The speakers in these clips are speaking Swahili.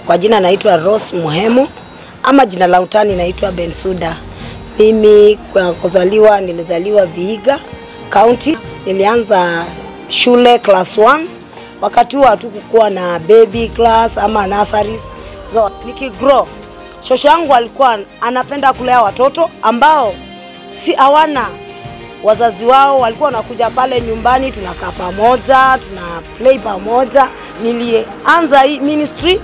Kwa jina naitwa Rose Muhemo ama jina la utani naitwa Bensuda. Mimi kwa kuzaliwa nilizaliwa Vihiga County. Nilianza shule class 1. Wakati huo hatukukuwa na baby class ama nurseries. So nikigrow, shosho yangu alikuwa anapenda kulea watoto ambao si hawana wazazi wao walikuwa wanakuja pale nyumbani, tunakaa pamoja, tuna play pamoja. Nilianza hii ministry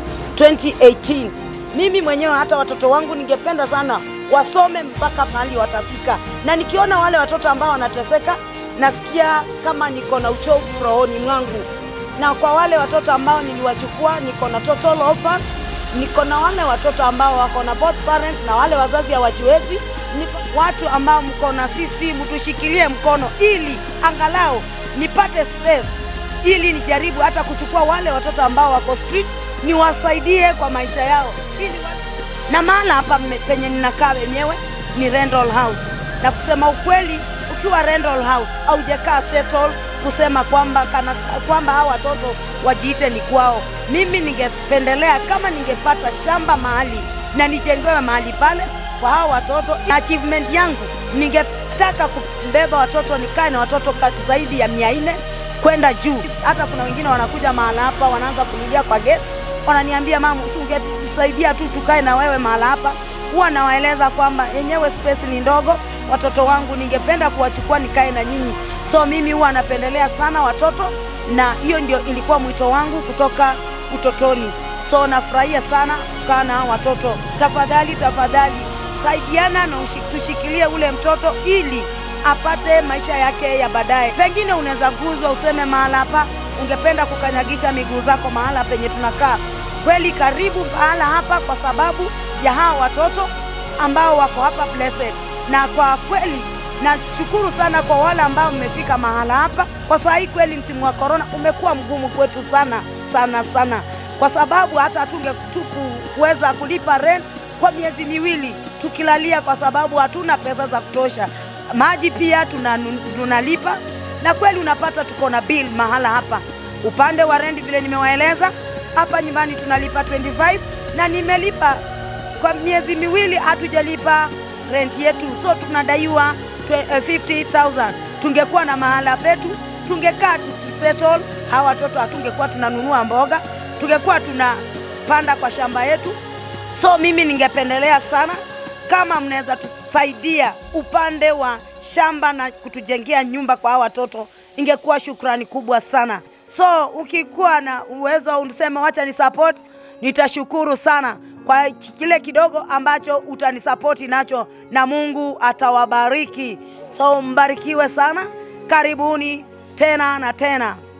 2018. Mimi mwenyewe hata watoto wangu ningependa sana wasome mpaka mahali watafika, na nikiona wale watoto ambao wanateseka, nasikia kama niko na uchovu rohoni mwangu. Na kwa wale watoto ambao niliwachukua, niko na total orphans, niko na wale watoto ambao wako na both parents na wale wazazi hawajiwezi niko watu ambao mko na sisi, mtushikilie mkono ili angalau nipate space, ili nijaribu hata kuchukua wale watoto ambao wako street niwasaidie kwa maisha yao, ili wa... na mahala hapa mme- penye ninakaa wenyewe ni rental house, na kusema ukweli, ukiwa rental house haujakaa settle kusema kwamba kana, kwamba hawa watoto wajiite ni kwao. Mimi ningependelea kama ningepata shamba mahali na nijengewe mahali pale kwa hao watoto. Achievement yangu ningetaka kubeba watoto, nikae na watoto ka- zaidi ya mia nne kwenda juu. Hata kuna wengine wanakuja mahala hapa wanaanza kulilia kwa gate, wananiambia mama, ungetusaidia tu tukae na wewe mahala hapa. Huwa nawaeleza kwamba yenyewe space ni ndogo, watoto wangu ningependa kuwachukua nikae na nyinyi. So mimi huwa napendelea sana watoto, na hiyo ndio ilikuwa mwito wangu kutoka utotoni. So nafurahia sana kukaa na hao watoto. Tafadhali, tafadhali saidiana na ushi- tushikilie ule mtoto ili apate maisha yake ya baadaye. Pengine unaweza guzwa useme mahala hapa ungependa kukanyagisha miguu zako mahala penye tunakaa. Kweli karibu mahala hapa kwa sababu ya hawa watoto ambao wako hapa blessed, na kwa kweli nashukuru sana kwa wale ambao mmefika mahala hapa. Kwa saa hii kweli msimu wa korona umekuwa mgumu kwetu sana sana sana, kwa sababu hata hatunge tu kuweza kulipa rent kwa miezi miwili tukilalia, kwa sababu hatuna pesa za kutosha. Maji pia tunanu- tunalipa, na kweli unapata tuko na bill mahala hapa. Upande wa rent vile nimewaeleza, hapa nyumbani tunalipa 25 na nimelipa kwa miezi miwili hatujalipa rent yetu, so tunadaiwa twe- eh, 50,000. Tungekuwa na mahala petu, tungekaa tukisettle. Hawa watoto hatungekuwa tunanunua mboga, tungekuwa tunapanda kwa shamba yetu. So mimi ningependelea sana kama mnaweza tusaidia upande wa shamba na kutujengea nyumba kwa hawa watoto, ingekuwa shukrani kubwa sana. So ukikuwa na uwezo uniseme wacha ni support, nitashukuru sana kwa kile kidogo ambacho utanisapoti nacho, na Mungu atawabariki. So mbarikiwe sana, karibuni tena na tena.